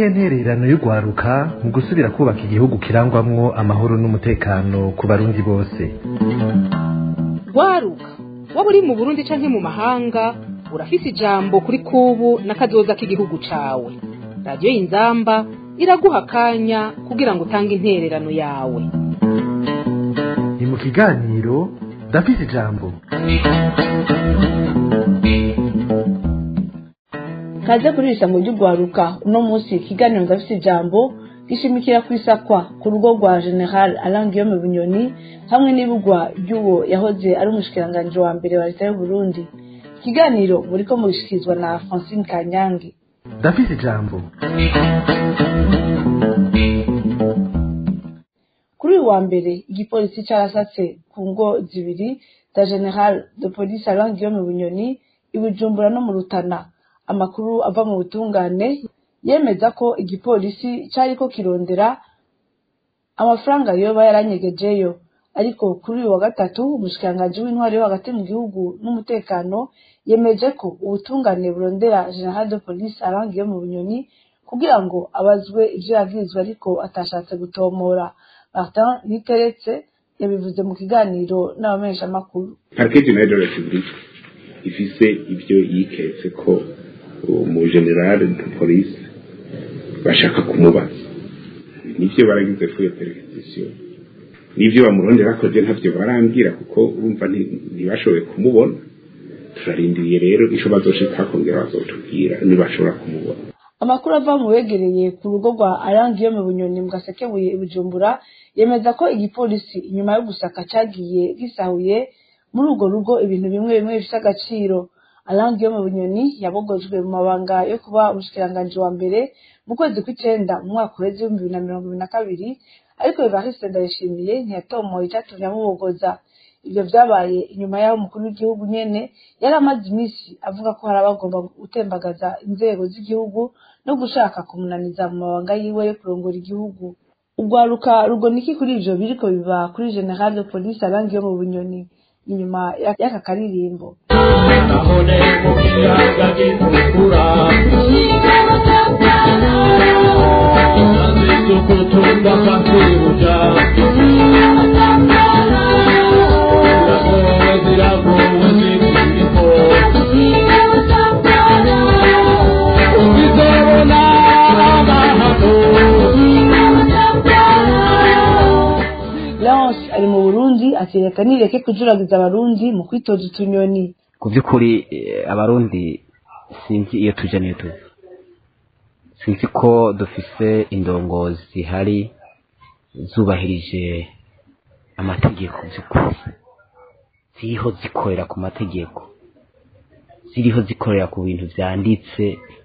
niyihe ntererano y'urwaruka mu gusubira kubaka igihugu kirangwamwo amahoro n'umutekano ku barundi bose rwaruka waba uri mu burundi canke mu mahanga urafise ijambo kuri kubu n'akazoza k'igihugu cawe radiyo y'inzamba iraguha akanya kugira ngo utange intererano yawe ni mu kiganiro ndafise ijambo kaze kurisha mu ry'urwaruka uno munsi ikiganiro ndafise ijambo gishimikira kwisakwa ku rugo rwa general alain guillaume bunyoni hamwe n'ibugwa ry'uwo yahoze ari umushikiranganji wa mbere wa leta y'uburundi ikiganiro muriko mugishikirizwa na francine kanyange ndafise ijambo kuri uyu wa mbere igipolisi carasatse ku ngo zibiri za general de police alain guillaume bunyoni i bujumbura no mu rutana amakuru ava mu butungane yemeza ko igipolisi cariko kirondera amafaranga yoba yaranyegejeyo ariko kuri uyu wa gatatu umushikiranganji w'intwari yo hagati mu gihugu n'umutekano yemeje ko ubutungane burondera general de police alain guillaume bunyoni kugira ngo abazwe ivyo yagirizwa ariko atashatse gutomora martin niteretse yabivuze mu kiganiro n'abamenyeshamakuru parquet general de la republique ifise ivyo yiketse ko umu general de police bashaka kumubaza nivyo baragize fuye perquisition nivyo bamurondera ko je ntavyo barambwira kuko urumva ntibashoboye kumubona turarindiriye rero ico bazoshika kongera bazotubwira nibashobora kumubona amakuru ava mu begereye ku rugo rwa Alain Guillaume Bunyoni mu gasekebuye i Bujumbura yemeza ko igipolisi inyuma yo gusaka cagiye gisahuye muri urwo rugo ibintu bimwe bimwe bifite agaciro Alain Guillaume Bunyoni yabogojwe mu mabanga yo kuba umushikiranganji wa mbere mu kwezi kw'icenda mu mwaka uheze w'ibihumbi bibiri na mirongo ibiri na kabiri ariko Evariste Ndayishimiye ntiyatomoye icatumye amubogoza ivyo vyabaye inyuma y'aho umukuru w'igihugu nyene yari amaze iminsi avuga ko hari abagomba gutembagaza inzego z'igihugu no gushaka kumunaniza mu mabanga yiwe yo kurongora igihugu urwaruka rugona iki kuri ivyo biriko biba kuri general de police Alain Guillaume Bunyoni inyuma y'aka karirimbo nabone mu kiyaga gitukura imanzi z'ukutumba kwakwibuja ziragowe ziragowe ziriko uzizobona amahano Leonce ari mu Burundi ati reka nireke kujuragiza abarundi mu kwitoza utunyoni ku by'ukuri eh, abarundi sinzi iyo tuje n'iyo tuva sinzi ko dufise indongozi zihari zubahirije amategeko by'ukuri ziriho zikorera ku mategeko ziriho zikorera ku bintu vyanditse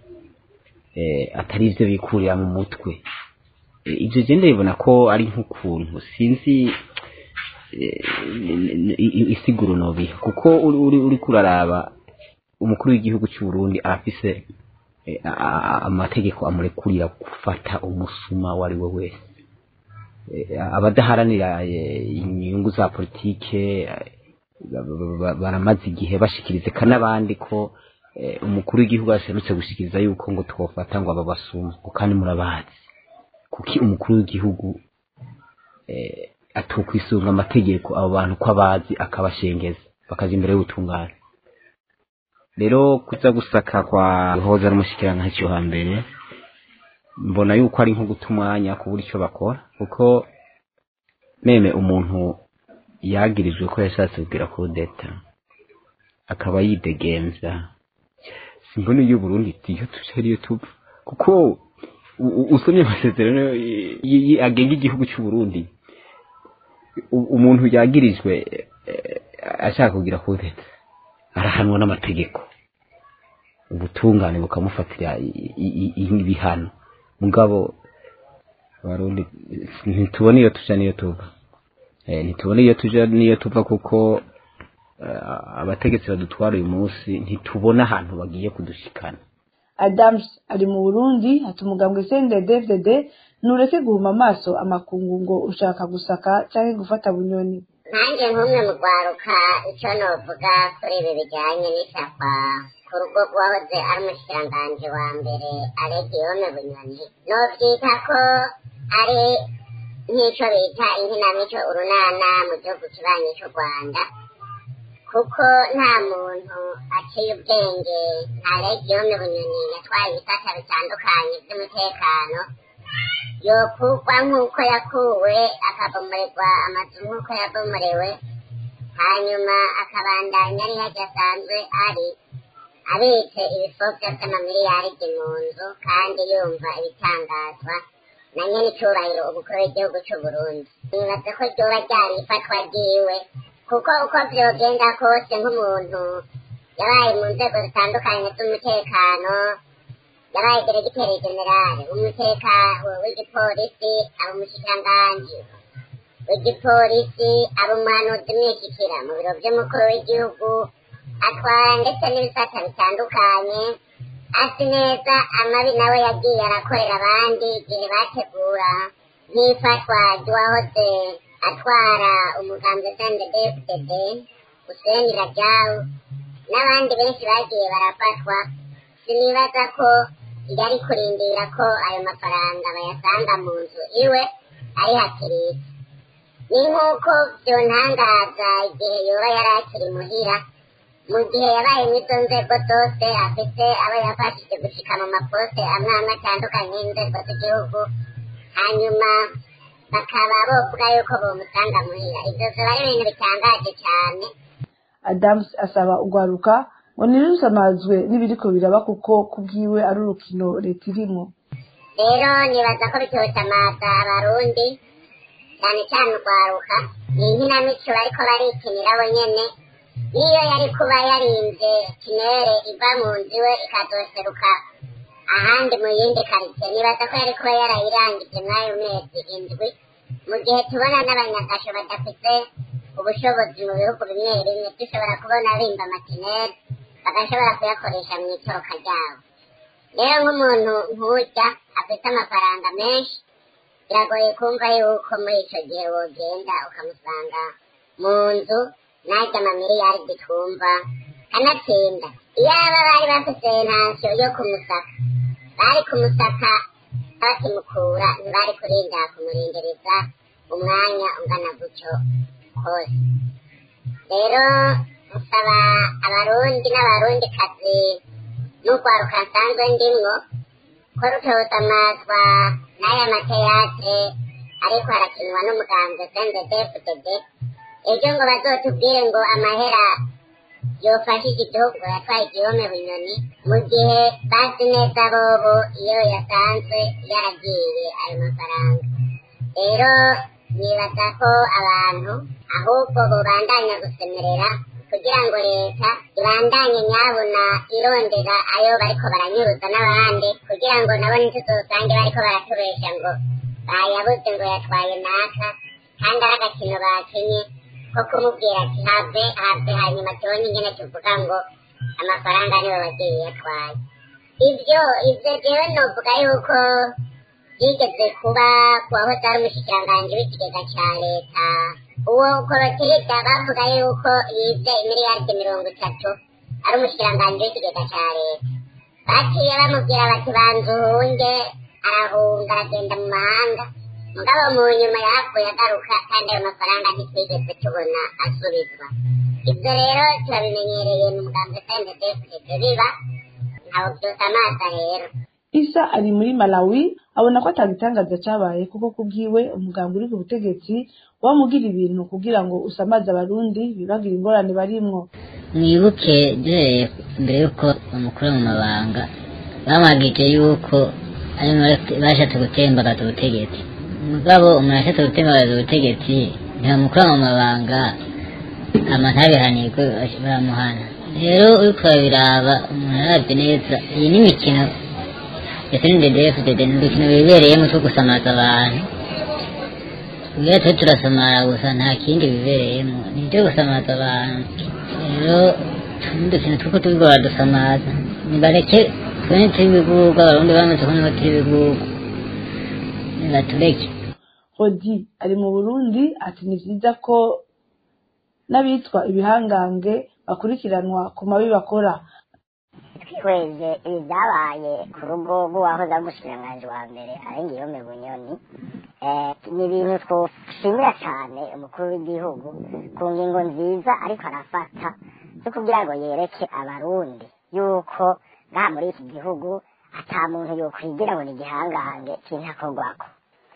eh, atari ivyo bikurira mu mutwe Eh, ivyo je ndabibona ko ari nk'ukuntu sinzi eh, i- i- isiguro nobiha kuko uri uri uri kuraraba umukuru w'igihugu cy'u Burundi arafise eh, a- a- amategeko amurekurira gufata umusuma uwo ari we wese Eh, abadaharanira eh, inyungu za politike eh, ba- ba- ba- baramaze igihe bashikiriza eka n'abandi ko eh, umukuru w'igihugu aserutse gushikiriza yuko ngo twofata ngo aba basuma ngo kandi murabazi kuki umukuru w'igihugu eh, atokwisunga amategeko abo bantu ko abazi akabashengeza bakaja imbere y'ubutungane rero kuza gusaka kwa hoza n'umushikiranganji wa mbere mbona yuko ari nko guta umwanya kubura icyo bakora kuko meme umuntu yagirijwe ko yashatse kugira kudeta akaba yidegemvya simbona iyo Burundi iyo tuje ariyo tuva kuko u- u- usomye amasezerano y- y- agenga igihugu cy'u Burundi u- umuntu yagirijwe eh, ashaka kugira kudeta arahanwa n'amategeko ubutungane bukamufatira i- i- i- ibihano mugabo abarundi ntitubona iyo tuja niyo tuva Eh, ntitubona iyo tuja niyo tuva kuko eh, abategetsi badutwara uyu munsi ntitubona ahantu bagiye kudushikana Adams ari mu Burundi ati umugambwe CNDD-FDD nureke guhuma amaso amakungu ngo ushaka gusaka canke gufata bunyoni nanjye nk'umwe mu rwaruka icyo novuga kuri ibi bijyanye n'isakwa ku rugo urugo rw'uwahoze ari umushikiranganji wa mbere alegiyome bunyoni novyita ko ari nk'ico bita inkinamico urunana mu gihugu kibanyi c'u rwanda kuko nta muntu aciye ubwenge nta legiyome bunyoni yatwaye ibisata bitandukanye vy'umutekano yokugwa nk'uko yakuwe akabomoregwa amazu nk'uko yabomorewe hanyuma akabandanya ari harya asanzwe ari abitse ibifovya vy'amamiliyaridi mu nzu kandi yumva ibitangazwa na nyene icubahiro umukuru w'igihugu c'uburundi nibaza ko ryoba ryari ifatwa ryiwe kuko uko vyogenda kose nk'umuntu yabaye mu nzego zitandukanye z'umutekano yabaye diregiteri generale w'umutekano w'igipolisi aba umushikiranganji w'igipolisi aba umuhanuzi mwishikira mu biro vy'umukuru w'igihugu atwara ndetse n'ibisata bitandukanye azi neza amabi nawe yagiye arakorera abandi igihe bategura nk'ifatwa ry'uwahoze atwara umugambi sndfdd useni rajawu n'abandi benshi bagiye barafatwa sinibaza ko yari kurindira ko ayo mafaranga bayasanga mu nzu iwe ari hakiriza ni nk'uko vyontangaza igihe yoba yari akiri muhira mu gihe yabaye mw'izo nzego zose afite abo yafashije gushika mu maposte amwe amwe atandukanye y'inzego z'igihugu hanyuma bakaba bovuga yuko bomusanga muhira ivyo vyoba ari ibintu bitangaje cane adams asaba urwaruka ngo ntirusamazwe n'ibiriko biraba kuko kubwiwe ari urukino leta irimwo rero nibaza ko bitosamaza abarundi cyane cyane urwaruka ni inkinamico bariko barikinira bo nyene niyo yari kuba yarinze kinere iva mu nzu iwe ikazoseruka ahandi mu yindi karitsiye nibaza ko yari kuba yarayirangije mw'ayo mezi indwi mu gihe tubona n'abanyagasho badafite ubushobozi mu bihugu bimwe bimwe dushobora kubona bimba amakinere bagashobora kuyakoresha mu itoroka ryabo rero nk'umuntu nk'urya afite amafaranga menshi biragoye kumva yuko muri ico gihe wogenda ukamusanga mu nzu najya amamiliyaridi twumva kanatsinda iyaba bari bafise ntasiyo yo kumusaka bari kumusaka bakimukura ntibari kurinda kumurindereza umwanya ungana gutyo kose rero nsaba abarundi n'abarundikazi n'urwaruka nsanzwe ndimwo ko rutosamazwa n'aya mateatre ariko harakinwa n'umugambi sndfdd ejo ngo bazotubwire ngo amahera yofashije igihugu yatwaye igihome bunyoni mu gihe bazi neza bobo iyo yasanzwe yaragiye ayo mafaranga rero nibaza ko abantu ahubwo bobandanya gusemerera kugira ngo leta ibandanye nyabuna irondera ayo bariko baranyuruza n'abandi kugira ngo nabo ntituzosange bariko baratubesha ngo bayabuze ngo yatwaye naka kandi ari agakino bakinye ko kumubwira ati have have hanyuma tubone ingene tuvuga ngo amafaranga nibo bagiye yatwaye ibyo ibyo jewe novuga yuko yigeze kuba kuwahoze ari umushikiranganji w'ikigega ca leta uwo korotirida bavuga yuko yivye imiliyaridi mirongo itatu ari umushikiranganji w'ikigega ca leta baciye bamubwira bati banza uhunge arahunga aragenda mu mahanga mugabo mu nyuma yahavuye agaruka kandi ayo mafaranga ntitwigeze tubona asubizwa ibyo rero turabimenyereye mu mugambi sndfdd biba ntawo vyose amaza rero isa ari muri malawi abona ko atagitangaza cabaye kuko kubwiwe umugambi uri ku butegetsi wamugira ibintu kugira ngo usamaze abarundi bibagira ingorane barimwo mwibuke duhereye mbere y'uko bamukura mu mabanga bamwagije yuko arimo bashatse gutembagaza ubutegetsi mugabo umuntu ashatse gutembagaza ubutegetsi ntibamukura mu mabanga ama ntabihanirwe baramuhana rero uriko urabiraba umuntu arabye neza iyi ni imikino ndetse n'indedefudede ni udukino bibereyemo two gusamaza abantu ubwo twe turasamara gusa nta kindi bibereyemo ni ibyo gusamaza abantu rero n'udukino twuko turiko baradusamaza nibareke tubone turi ibigugu abarundi bamaze kubona ko turi ibigugu nibatureke hodi ari mu burundi ati ni vyiza ko n'abitwa ibihangange bakurikiranwa ku mabi bakora twihweje ibi byabaye ku rugo rw'uwahoze ari umushikiranganji wa mbere arengeyome bunyoni eh, ni ibintu twoshimira cyane umukuru w'igihugu ku ngingo nziza ariko arafata zo kugira ngo yereke abarundi yuko ngaha muri iki gihugu ata muntu yokwigira ngo ni igihangange kintakorwako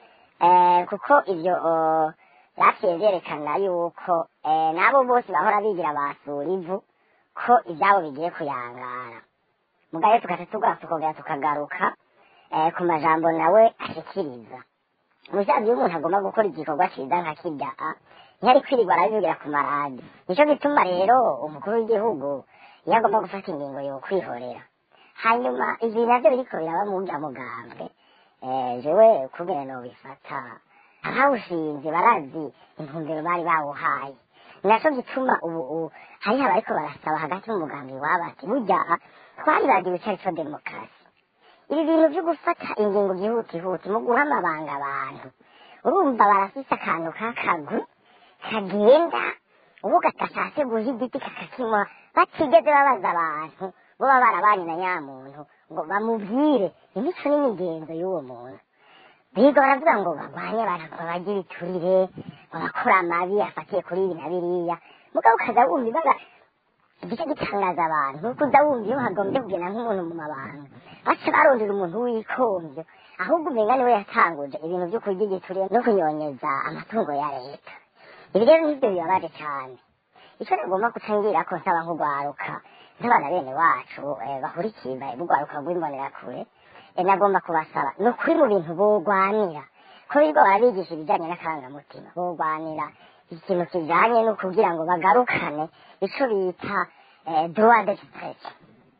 eh, kuko ibyo oh, byaciye byerekana yuko eh, n'abo bose bahora bigira basura ivu ko ibyabo bigiye kuyangara mugabe tugaca tugaruka tukongera tukagaruka eh, ku majambo nawe ashikiriza umusaza iyo umuntu agomba gukora igikorwa cyiza nka kirya a ntiyari kwirirwa arabivugira ku maradi nicyo gituma rero umukuru w'igihugu iyo agomba gufata ingingo yo kwihorera hanyuma ibi navyo biriko biraba mu bya mugambwe eh, jewe kubera nobifata abawushinze barazi intumbero bari bawuhaye naco gituma ubu ubu hariho abariko barasaba hagati mu mugambi wabo ati burya twaribagiwe ico arico demokarasi ibi bintu vyo gufata ingingo byihutihuti mu guha amabanga abantu urumva barafise akantu k'akagwi kagenda ubu gatashatse guha igiti kakakimwa batigeze babaza abantu bo baba barabanye na nyamuntu ngo bamubwire imico n'imigenzo y'uwo muntu biga baravuga ngo barwanye abantu ngo bajye ibiturire ngo bakora amabi afatiye kuri ibi na biriya mugabo ukaza wumva ibaga igice gitangaza abantu nuko uza wumva iyo hagombye kugenda nk'umuntu mu mabanga baca barondera umuntu w'ikomvyo ahubwo umenga niwe yatanguje ibintu vyo kurya igiturire no kunyonyeza amatungo ya leta ibi rero nivyo bibabaje cane ico nagomba gutangira ko nsaba nk'urwaruka n'abana bene wacu eh, bahurikiye urwaruka rw'imbonerakure eh, nagomba kubasaba ni ukuri mu bintu bogwanira ko biga barabigisha ibijanye n'akarangamutima bogwanira ikintu kijanye no kugira ngo bagarukane ico bita eh, droit d'expression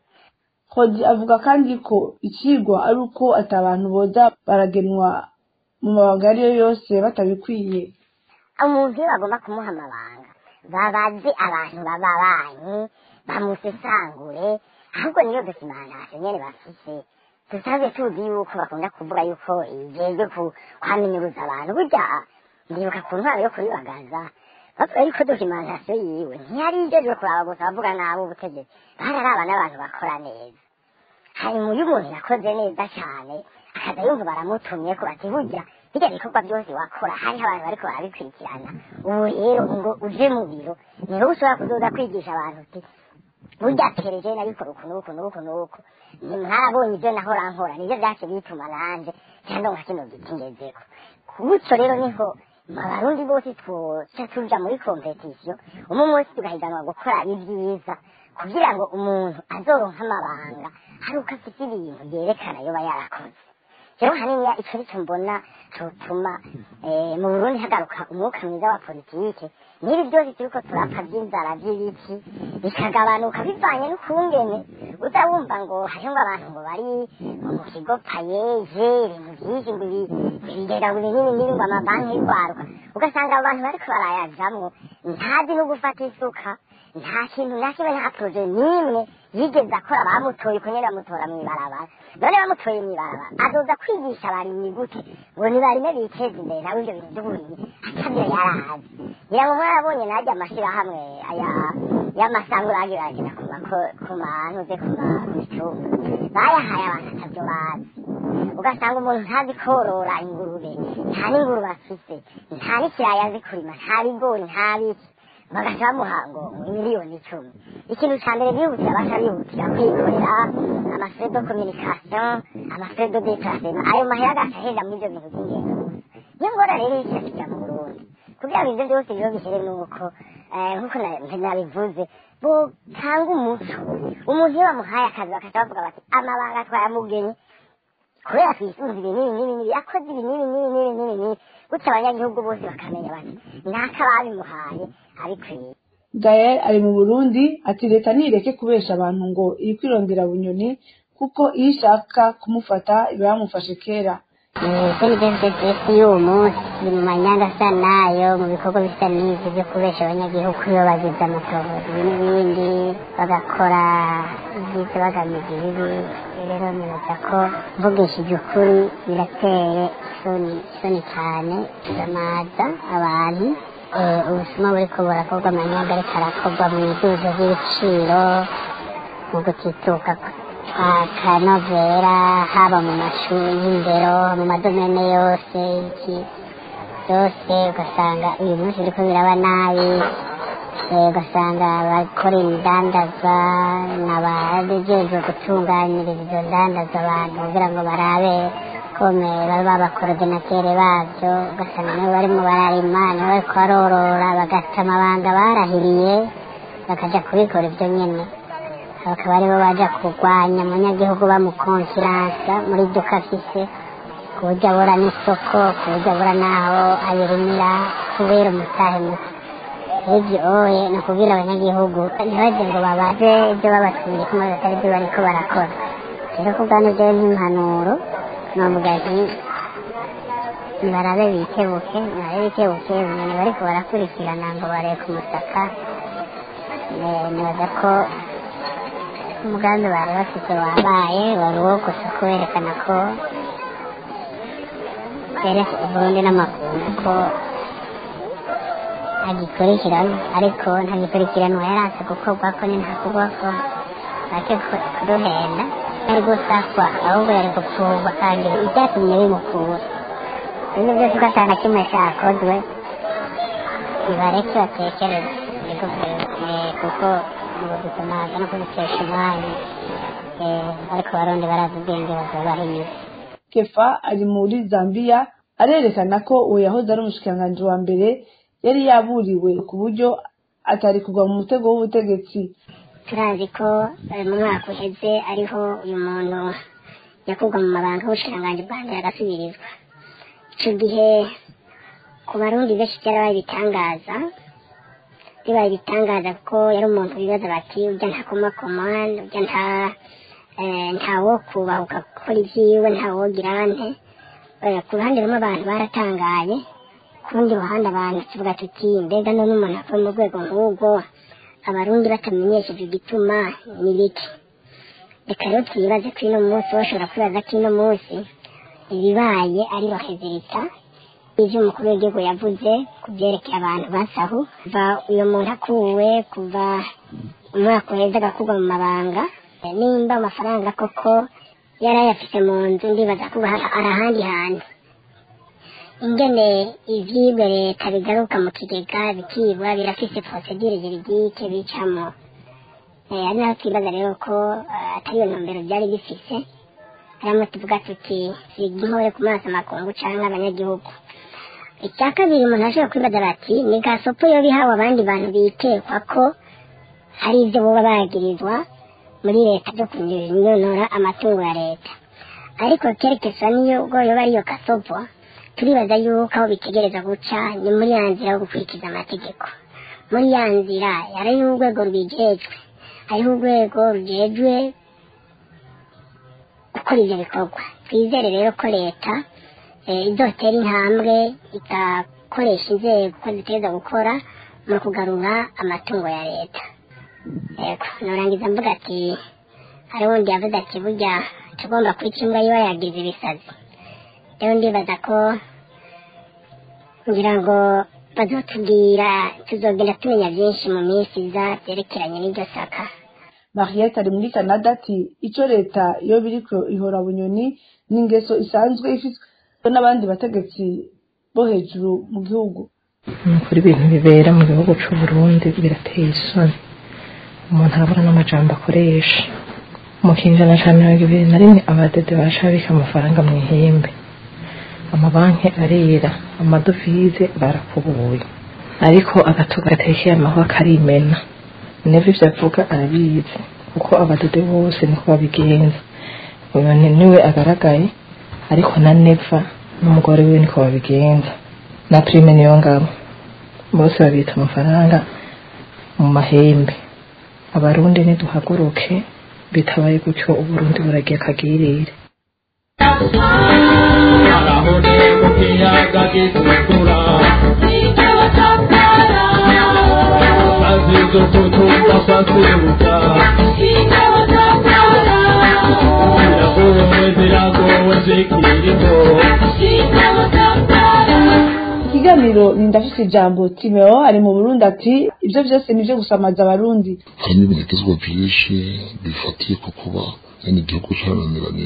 Hodi avuga kandi ko ikigwa ari uko ati abantu boza baragenwa mu mabanga ayo ariyo yose batabikwiye umuntu iyo bagomba kumuha amabanga babaze abantu bababanyi bamusesangure ahubwo niyo dokimantation nyene bafise dusanzwe tuzi yuko bakunda kuvuga yuko ijejwe kwaminuruza abantu burya ndibuka ku ntwaro yo kuribagaza bavuga yuko dokimantation yiwe ntiyari ijejwe kuraba gusa bavuga nabo ubutegetsi bararaba n'abantu bakora neza hanyuma iyo umuntu yakoze neza cyane akaza yumva baramutumye ko bati burya bijya bikorwa byose wakora hariho abantu bariko barabikurikirana ubu rero ngo uje mu biro ni wowe ushobora kuzoza kwigisha abantu uti burya pereje nabikora uku n'uku n'uku n'uku mwarabonye ibyo nahora nkora nivyo vyace bituma nanje cyangwa nka kino giti ngezeko gutyo rero niho abarundi bose twoca tuja muri kompetisiyo umwe wese tugahiganwa gukora ibyiza kugira ngo umuntu azoronka amabanga hari uko afite ibintu byerekana yoba yarakoze rero haniya ico nico mbona cotuma eh, mu burundi hagaruka umwuka mwiza wa politike n'ibi byose turiko turapfa vy'inzara vy'ibiki bikagabanuka bivanye n'ukungene uza wumva ngo hariho ngo abantu ngo bari mu kigo payeje ibintu vyinshi ngo ibi- bigera ngo ibinini n'ibi ngo amabanki y'urwaruka ugasanga abo bantu bariko barayajamwo ntazi no gufata isuka nta kintu na kimwe nta proje n'imwe yigeze akora bamutoye uko nyene bamutora mw'ibarabara none bamutoye mw'ibarabara azoza kwigisha abarimyi gute ngo nibarime biteze imbere nawe ivyo bintu vy'uburimyi atavyo yarazi ngira ngo mwarabonye najya amashirahamwe aya y'amasango bagira bagenda ku mako- ku mantuze ku micumba bayahaye abantu atavyo bazi ugasanga umuntu ntazi korora ingurube nta n'ingurube afise nta n'ikiraya azi kurima nta bigori nta biki bagaca bamuha ngo miliyoni icumi ikintu ca mbere bihutira baca bihutira kwikorera amafrais de communication amafrais de déplacement ayo mahera agaca ahenda muri ivyo bintu vy'ingendo gusa niyo ngora rero iriko irakija mu burundi kugira ngo ivyo vyose rero bihere nuko eh, nkuko na- nabivuze botanga umuco umuntu iyo bamuhaye akazi bakaca bavuga bati amabanga twayamugenye kubera twisunze ibi n'ibi n'ibi n'ibi yakoze ibi n'ibi n'ibi n'ibi n'ibi n'ibi gutyo abanyagihugu bose bakamenya bati naka babimuhaye abikwiye gael ari mu burundi ati leta nireke kubesha abantu ngo iri kwirondera bunyoni kuko iyo ishaka kumufata iba yamufashe kera kuri bsds y'uwo munsi ni mu manyanga asa nayo mu bikorwa bisa n'ivyo byo kubesha abanyagihugu iyo bagize amatohoza ibi n'ibindi bagakora ibyiza bagamije ibibi rero nibaza ko mvugishije ukuri birateye isoni isoni cyane biramaza abantu Eh, ubusuma buriko burakorwa amanyanga ariko arakorwa mu iduza ry'ibiciro mu gutituka akanovera haba mu mashuri y'indero mu madomene yose iki byose ugasanga uyu munsi biriko biraba nabi eh, ugasanga abakora imidandaza n'abajejwe gutunganyiriza izo ndandazwa abantu kugira ngo barabe kome baba abakorodinatere babyo ugasanga nibo barimo bararima nibo bariko barorora bagata amabanga barahiriye bakaja kubikora ibyo nyene bakaba aribo baja kurwanya umunyagihugu bamukonfiransa muri duka afise ku buryo abura n'isoko ku buryo abura n'aho ayirimira kubera umutahe muke ibyo oye ni ukubwira abanyagihugu ntibaze ngo babaze ibyo babatumye ko maze atari byo bariko barakora rero ku bwanyu byewe nk'impanuro novuga nti nibarabe bikebuke nibarabe bikebuke umuntu bariko barakurikirana ngo bareke umusaka Eh, nibaza ko umugambi bari bafite wabaye wari uwo gusa kuberekana ko bereka uburundi n'amakungu ko agikurikiranwa ariko ntagikurikiranwa yaranse gukorwa ko ni ntakorwa ko ake kuduhenda yari gusakwa ahubwo yari gupfurwa kandi ibyatumye bimukura ibyo byose ugasanga kimwe cyakozwe nibareke batekereze niko eh, kuko mu gusamaza no kubikesha umwanya eh, ariko abarundi barazi ubwenge bazobaha inyuma kefa ari muri zambia arerekana ko uwo yahoze ari umushikiranganji wa mbere yari yaburiwe ku buryo atari kugwa mu mutego w'ubutegetsi turazi ko eh, mu mwaka uheze ariho uyu muntu yakurwa mu mabanga y'ubushikiranganji bwa mbere agasubirizwa ico gihe ku barundi benshi byarabaye ibitangaza bibaye ibitangaza kuko yari umuntu bibaza bati urya ntakomakoma urya nta eh, ntawo kubahuka gukora ibyiwe ntawogira nte Eh, ku ruhande rumwe abantu baratangaye ku rundi ruhande abantu tuvuga tuti mbega none umuntu avuye mu rwego nk'ubwo abarundi batamenyesheje igituma ni biki reka rero twibaze ko ino munsi bashobora kwibaza ko ino munsi ibibaye ari rohezirita ivyo umukuru w'igihugu yavuze ku byerekeye abantu basahu kuva uyo muntu akuwe kuva umwaka uheze agakurwa mu mabanga Eh, nimba amafaranga koko yari ayafise mu nzu ndibaza ko hari ari ahandi hantu ingene ivyibwe leta bigaruka mu kigega bikibwa birafise procedure juridike bicamo Eh, ari naho twibaza rero ko eh, atari iyo ntumbero byari bifise harimo tuvuga tuti siga intore ku maso amakungu canke abanyagihugu icya kabiri umuntu ashobora kwibaza bati ni gasopo yo bihawe abandi bantu bitekwa ko hari ibyo boba bagirizwa muri leta byo kunyonora amatungo ya leta ariko kerekesa niyo ubwo yoba ariyo gasopo turibaza yuko aho bitegereza guca ni muri ya nzira yo gukurikiza amategeko muri ya nzira hariho urwego rubijejwe hariho urwego rujejwe gukora ibyo bikorwa twizere rero ko leta eh, izotera intambwe igakoresha inzego ko ziteza gukora mu kugarura amatungo ya leta yego nurangiza mvuga ati hari wundi yavuze ati burya tugomba kwica imbwa yiba yagize ibisazi rero ndibaza ko ngira ngo bazotubwira tuzogenda tumenya byinshi mu minsi iza byerekeranye n'iryo saka mariette ari muri canada ati icyo leta iyo biriko ihora bunyoni ni ingeso isanzwe ifitwe n'abandi bategetsi bo hejuru mu gihugu ni ukuri ibintu bibera mu gihugu cy'u Burundi birateye isoni umuntu arabura n'amajambo akoresha mu kinjana cya mirongo ibiri na rimwe abadede barashabika amafaranga mu ihembe amabanki arera amadovize barakubuye ariko agatuga gatekeye amahwa karimena neva ibyo avuga arabizi kuko abadede bose niko babigenza uyu ni- niwe agaragaye ariko na neva n'umugore we niko babigenza na prime niyo ngabo bose babita amafaranga mu mahembe abarundi niduhaguruke bitabaye gutyo uburundi buragiye akagirire arahone mu kiyaga gitukura azizo tutumva kwasibuka ziragowe ziragowe zikirimo ikiganiro ni ndafise ijambo timeo ari mu burundi ati ibyo byose ni byo gusamaza abarundi harimo ibintu byinshi byinshi bifatiye ku kuba nyene igihugu cananiranye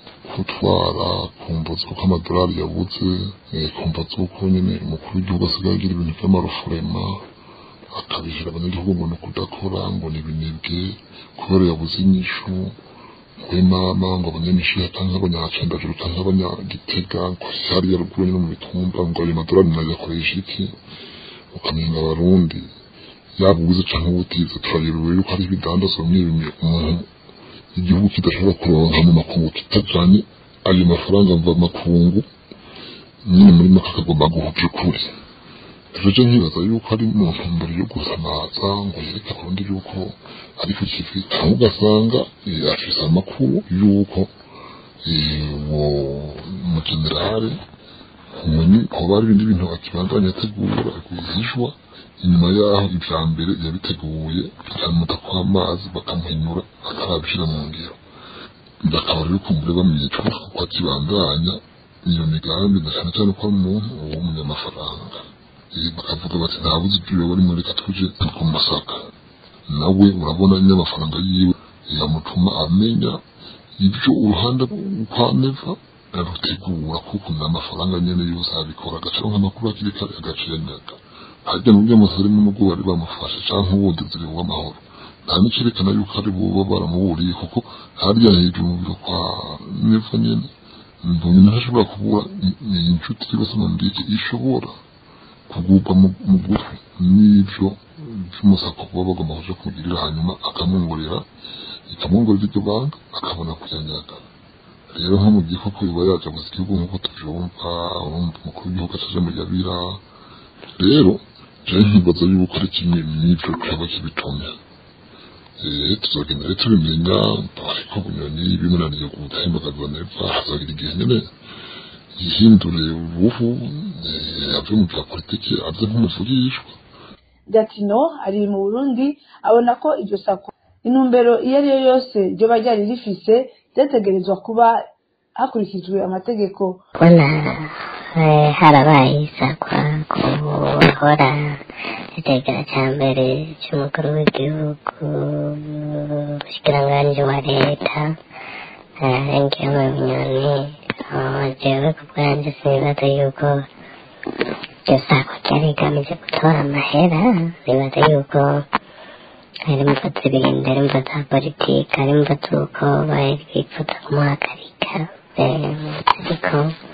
gutwara kumva z'uko amadolari yabuze eh, kumva z'uko nyene umukuru w'igihugu asigaye agira ibintu vy'amarufurema akabihira abanyagihugu ngo ni ukudakora ngo ni ibinebwe kubera yabuze inyishu kuri mama ngo abanyamishiha canke abanyacendajuru canke abanyagitega ko hariya ruguru nyene mu mitumba ngo ayo madolari nayo yakoresha iki ukamenga abarundi yaba ubuze canke ubutize turayobewe yuko hari ibidandazwa bimwe bimwe umuntu igihugu kidashobora kuronka mu makungu kitajanye ayo mafaranga mva makungu nyine muri make akagomba guhuja ukuri rero nkibaza yuko ari mu ntumbero yo gusamaza ngo yereke abarundi yuko ari ku kivi cyangwa ugasanga eh, afise amakuru yuko eh, uwo mugenerale umuntu hoba hari ibindi bintu akibandanya ategura rwihishwa inyuma yaho ivya mbere yabiteguye bikamuta kw'amazi bakamuhinyura atarabishira mu ngiro bakaba rero kumbure bamwicwa kuko akibandanya iyo migambi na cane cane ko ari umuntu w'umunyamafaranga Eh, bakavuga bati ntabuze ibyo bari muri reka tuje ku masaka nawe urabona nyamafaranga yiwe yamutuma amenya ibyo uruhande kwa neva arutegura kuko n'amafaranga nyene yose abikora agacaronka amakuru akiri kare agaciranyaga harya n'ubwo musore n'ubwo bari bamufashe canke ubundi ziri w'amahoro nta n'icerekana yuko ari buba baramuburiye kuko harya hejuru mu biro kwa neva nyene mbonye ntashobora kubura ni inshuti yose mu ndege ishobora kugurwa mu mu gutwi n'ivyo vy'umusako baba bagomba kuja kumugirira hanyuma akamwongorera ikamwongorera iryo banga akabona kuyanyaga rero nko mu gihe koko biba yaja gusa igihugu nk'uko tuvyumva urumva umukuru w'igihugu acaje mu yabira rero jewe nkibaza yuko ari kimwe n'ivyo coba kibitumye Eh, tuzogenda rero tubimenya ariko bunyoni bimunaniye gutembagazwa neza hazagira igihe nyene yihindure uruhu eh, ave mu bya politiki aze nk'umuvugishwa gatino ari mu burundi abona ko iryo sako intumbero iyo ari yo yose ryoba ryari rifise ryategerezwa kuba hakurikijwe amategeko kubona eh, harabaye isakwa ku bahora itegera cya mbere cy'umukuru w'igihugu umushikiranganji wa leta arengeye mu binyoni jewe ku bwanjye sinibaza yuko iryo sako ryari rigamije gutora amahera nibaza yuko hari imvo zibiri hari imvo za politiki hari imvo z'uko bari bifuza kumuhagarika eh, ariko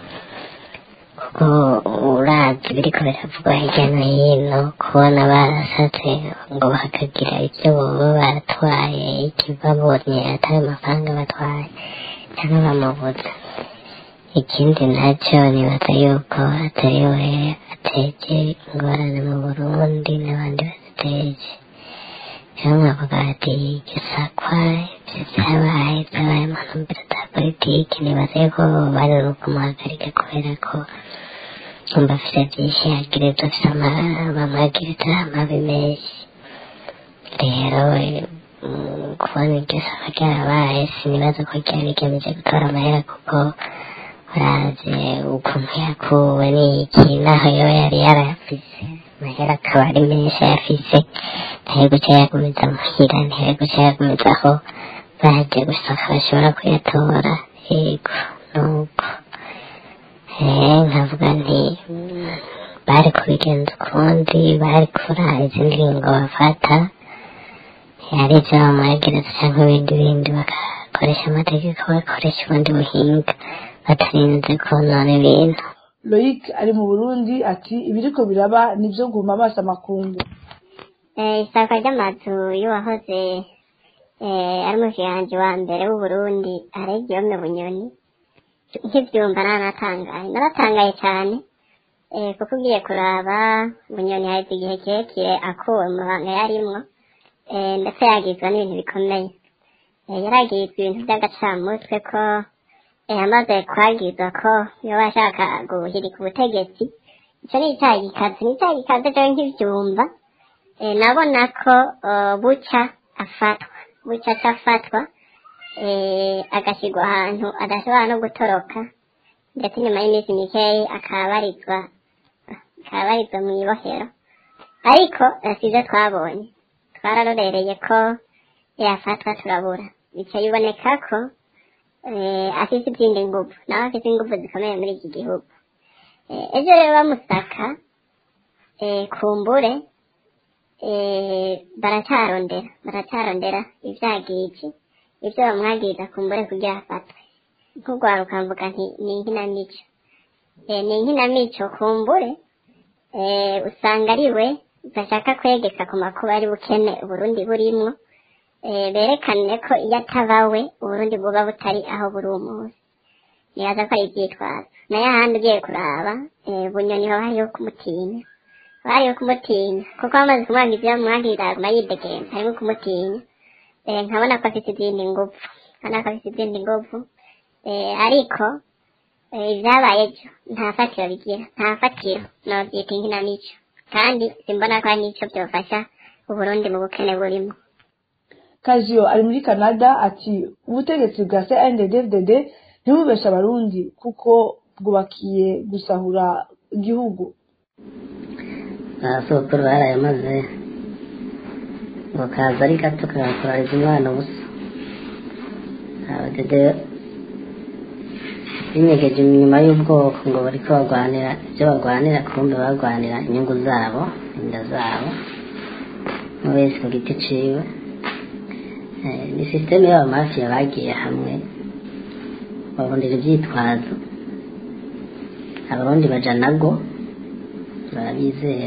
kuko uravye biriko biravugwa hirya no hino kubona barasatse ngo bakagira ivyo boba baratwaye ikibabonye atari amafaranga batwaye cyangwa bamubuza ikindi nacyo nibaza yuko atari we ateje ingorane mu burundi n'abandi baziteje rero nkavuga ati gisakwa ivyo vyabaye vyabaye mu ntumbero za politiki nibaza yuko bari no kumuhagarika kubera ko umva afite byinshi yagirizwa afite bamwagiriza amabi menshi rero mm, kubona iryo saba ryarabaye sinibaza ko ryari rigamije gutora amahera kuko urazi ukuntu yakuwe n'iki naho yo yari yarayafise amahera akaba ari menshi ayafise ntari guca yagumiza muhira ntari guca yagumiza aho baje gusaka bashobora kuyatora yego nuko eh nkavuga nti mm, bari kubigenza ukundi bari kurara izindi ngingo bafata ari ibyo bamwegereza cyangwa ibindi bindi bagakoresha amategeko bagakoresha ubundi buhinga batarinze konona ibintu loyic ari mu burundi ati ibiriko biraba nivyo guma amaso amakungu Eh, isaka ry'amazu y'uwahoze eh, ari umushikiranganji wa mbere w'uburundi aregiyome bunyoni nkivyumva nanatangaye naratangaye cyane eh, kuko ugiye kuraba bunyoni haheze igihe kirekire akuwe mu mabanga yarimwo eh, ndetse yagizwa n'ibintu bikomeye eh, yaragizwa ibintu by'agacamutwe ko eh, amaze kwagizwa ko yoba ashaka guhirika ubutegetsi ico ni icaha gikaze ni icaha gikaze jewe nkivyumva eh, nabona ko uh, buca afatwa buca aca afatwa eh, agashyirwa ahantu adashobora no gutoroka ndetse nyuma y'iminsi mikeyi akabarizwa akabarizwa mu ibohero ariko eh, sivyo twabonye twararorereye ko yafatwa turabura bica biboneka ko eh, afise izindi nguvu nawe afise inguvu zikomeye muri iki gihugu Eh, ejo rero bamusaka eh, kumbure eh, baracarondera baracarondera ivyagiji ivyo bamwagiriza kumbure kugira afatwe nk'urwaruka mvuga nti ni inkinamico eh, ni inkinamico kumbure eh, usanga ari we bashaka kwegeka ku makuba ari bukene uburundi burimwo eh, berekane ko iyo ataba we uburundi buba butari aho buri umunsi nibaza ko ari ivyitwazo nayo ahandi ugiye kuraba eh, bunyoni hoba hariho kumutinya hoba hariho kumutinya kuko bamaze kumwanga ivyo bamwagirira aguma yidegemba harimo kumutinya eh, nkabona ko afite izindi nguvu nkabona ko afite izindi nguvu eh, ariko eh, ivyabaye ejo nta fatiro bigira nta fatiro novyita inkinamico kandi simbona ko hari n'ico vyofasha uburundi mu bukene burimo kaziyo ari muri canada ati ubutegetsi bwa cnddd ntibubeshe abarundi kuko bwubakiye gusahura igihugu abasokuru barayamaze ngo kaza ari gato kagakorariza umwana ubusa abadede binyegeje inyuma y'ubwoko ngo bariko barwanira ibyo barwanira kumbe barwanira inyungu zabo inda zabo umwe wese ku giti ciwe Eh, ni sisiteme y'abamafiya bagiye hamwe babondera ivyitwazo abarundi baja nago barabizera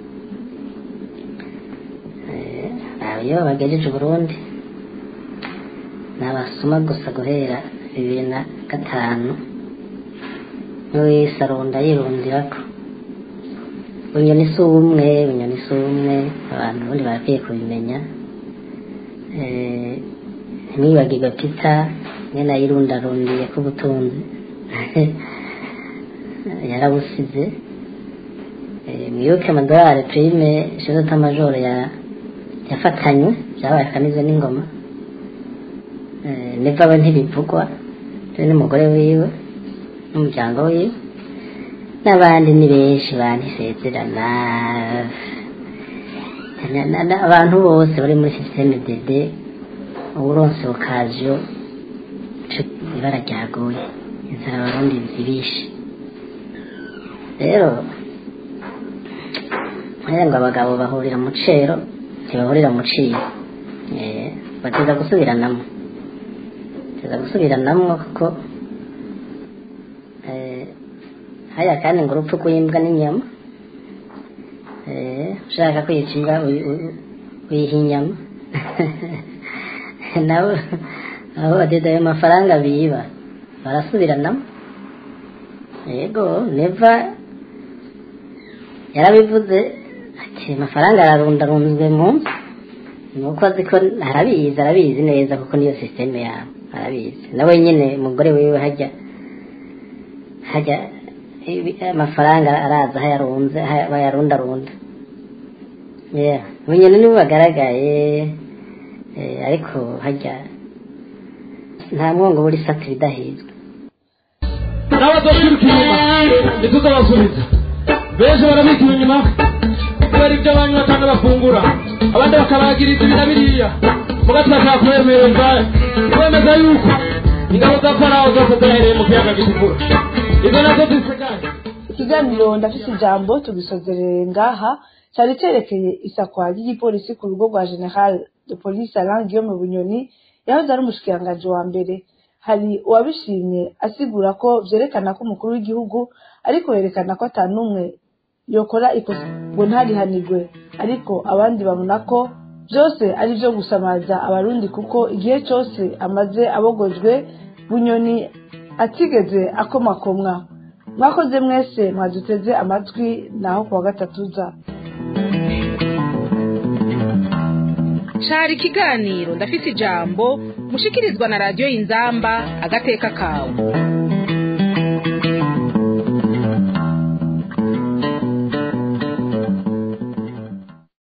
abo iyo bagejeje uburundi ni abasuma gusa guhera bibiri na gatanu n'uwese arunda yirundirako bunyoni si umwe bunyoni si umwe abantu ubundi barakwiye kubimenya Eh, ntimwibagirwe pita nyene ayirundarundiye k'ubutunzi yarabusize Eh, mwibuke amadolari prime shezota majoro ya yafatanywe byabaye akamize n'ingoma Eh, neva we ntibivugwa turi n'umugore wiwe n'umuryango wiwe n'abandi ni benshi bantisezerana Na- na- na- abantu bose bari muri sisiteme dede uburonse bukaziyo ibara ryaguye inzara abarundi zibishe rero ngira ngo abagabo bahurira mu cero ntibahurira mu ciyo Eh, bateza gusubiranamo bateza gusubiranamo kuko eh, haya kandi ngo urupfu rw'imbwa n'inyama Eh, ushaka kwica imbwa uyi- uyi- uyiha inyama nabo abo badede ayo mafaranga biba barasubiranamo yego neva yarabivuze ati amafaranga ararundarunzwe mu nzu nuko azi ko arabizi arabizi neza kuko niyo sisiteme yabo arabizi nawe nyine umugore wiwe hajya hajya ibi- amafaranga araza aho yarunze aho bayarundarunda yeah. bunyene nibo bagaragaye eh, ariko hajya nta mwongo buri sata ibidahizwe n'abadakwiruka inyuma ntituzabasubiza benshi barabikira inyuma kubera ibyo banywa cyangwa bafungura abandi bakabagiriza ibi na biriya muga turashaka kubemereza kwemeza yuko ingabo za farawo zose zahereye mu kiyaga gitukura izo nazo zisigaye ikiganiro ndafite ijambo tugisozerere ngaha cyari cyerekeye isakwa ry'igipolisi ku rugo rwa general de police alain guillaume bunyoni yahoze ari umushikiranganji wa mbere hari uwabishimye asigura ko vyerekana ko umukuru w'igihugu ariko yerekana ko ata n'umwe yokora ikosa ngo ntarihanirwe ariko abandi babona ko byose ari byo gusamaza abarundi kuko igihe cyose amaze abogojwe bunyoni atigeze akomakomwa mwakoze mwese mwaduteze amatwi naho kuwa gatatu za cari ikiganiro ndafise ijambo mushikirizwa na radiyo y'inzamba agateka kawe